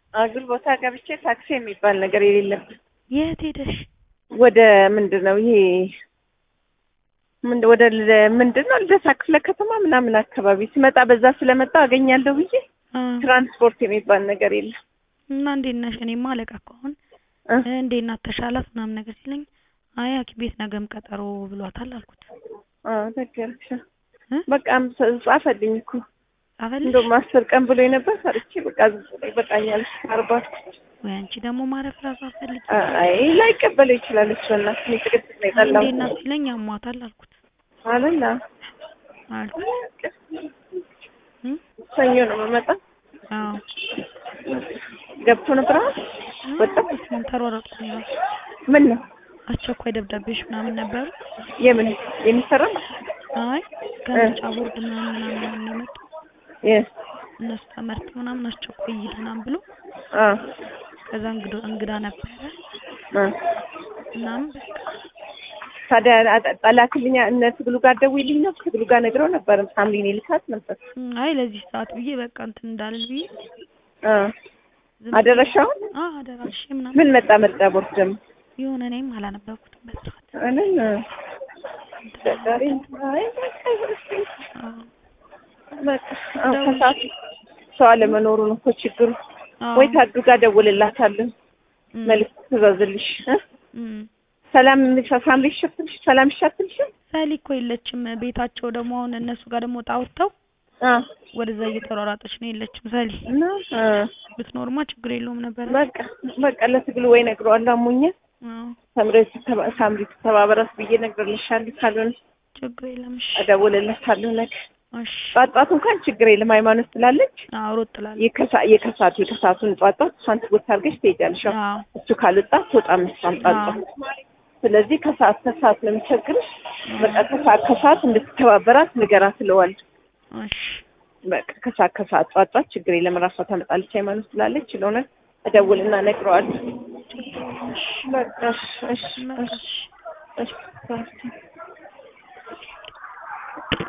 አጉል ቦታ ገብቼ ታክሲ የሚባል ነገር የሌለበት የት ሄደሽ? ወደ ምንድን ነው ይሄ ምን ወደ ል- ምንድን ነው ልደታ ክፍለ ከተማ ምናምን አካባቢ ስመጣ በዛ ስለመጣ አገኛለሁ ብዬ አ ትራንስፖርት የሚባል ነገር የለም። እና እንዴት ነሽ? እኔማ አለቃ እኮ አሁን እ? እንዴት ናት ተሻላት ምናምን ነገር ሲለኝ አይ ሐኪም ቤት ነገም ቀጠሮ ብሏታል አልኩት። አ ነገርሽ እ? በቃ አምሳ- ጻፈልኝ እኮ ጻፈልሽ? እንደውም አስር ቀን ብሎ ነበር ሰርቼ በቃ ዝም ብሎ ይበቃኛል አርባ ወይ አንቺ ደግሞ ማረፍ ራሱ አትፈልጊ። አይ ላይቀበለው ይችላል እሱ እና እኔ ጭቅጭቅ ነው የጠላሁት እንዴት ናት ሲለኝ አሟታል አልኩት አለና አልኩት። እ? ሰኞ ነው የምመጣው አዎ ገብቶ ነበር አሁን ወጣ እሱን ተሯሯጥኩኝ እራሱ ምን ነው አስቸኳይ ደብዳቤዎች ምናምን ነበሩ። የምን የሚሰራ አይ ከምርጫ ቦርድ ምናምን ምናምን ምናምን የመጡ የ እነሱ ተመርተው ምናምን አስቸኳይ ይሄድ ምናምን ብሎ አ ከዛ እንግዳ እንግዳ ነበረ አ ምናምን በቃ ታዲያ አጠ- ጠላክልኛ እነ ትግሉ ጋር ደውይልኝ ነው ትግሉ ጋር ነግረው ነበር ሳምሊን ይልካት ነበር እም፣ አይ ለዚህ ሰዓት ብዬ በቃ እንትን እንዳልል ብዬ አ ዝም አደረሻውን አ አደራሽ ምናምን ምን መጣ መጣ ቦርድ ደግሞ የሆነ እኔም አላነበብኩትም በስርዓት እኔን ዛሬ አይ በቃ እስኪ አዎ በቃ አዎ ከሰዓት ሰው አለመኖሩ ነው እኮ ችግሩ አዎ ወይ ታዱ ጋር ደውልላታለሁ እም፣ መልዕክት ትዘዝልሽ እ እም። ሰላም ምንሻ ሳምሪ ይሸፍልሽ ሰላም ይሻትልሽ ሰሊ እኮ የለችም ቤታቸው ደግሞ አሁን እነሱ ጋር ደግሞ ጣውርተው አ ወደዛ እየተሯሯጠች ነው የለችም ሰሊ እና አ ብትኖርማ ችግር የለውም ነበር በቃ በቃ ለትግሉ ወይ ነግረዋለሁ አሞኛል አዎ ሳምሪ ትተባ- ሳምሪ ትተባበራት ብዬ እነግርልሻለሁ ካልሆነ ችግር የለም እሺ እደውልለታለሁ ነገ እሺ ጧት ጧት እንኳን ችግር የለም ሃይማኖት ስላለች አዎ ሮጥ ትላለች የከሳ- የከሳቱ የከሳቱን ጧት ጧት እሷን ትጎት አድርገሽ ትሄጃለሽ አዎ አዎ እሱ ካልወጣ ትወጣም እሷም ጧት ጧት ስለዚህ ከሰዓት ከሰዓት ነው የሚቸግርሽ በቃ ከሰዓት ከሰዓት እንድትተባበራት ንገራት እለዋለሁ እሺ በቃ ከሰዓት ከሰዓት ጧት ጧት ችግር የለም እራሷ ታመጣለች ሃይማኖት ስላለች ስለሆነ እደውልና እነግረዋለሁ በቃ እሺ እሺ በቃ እሺ እሺ እሺ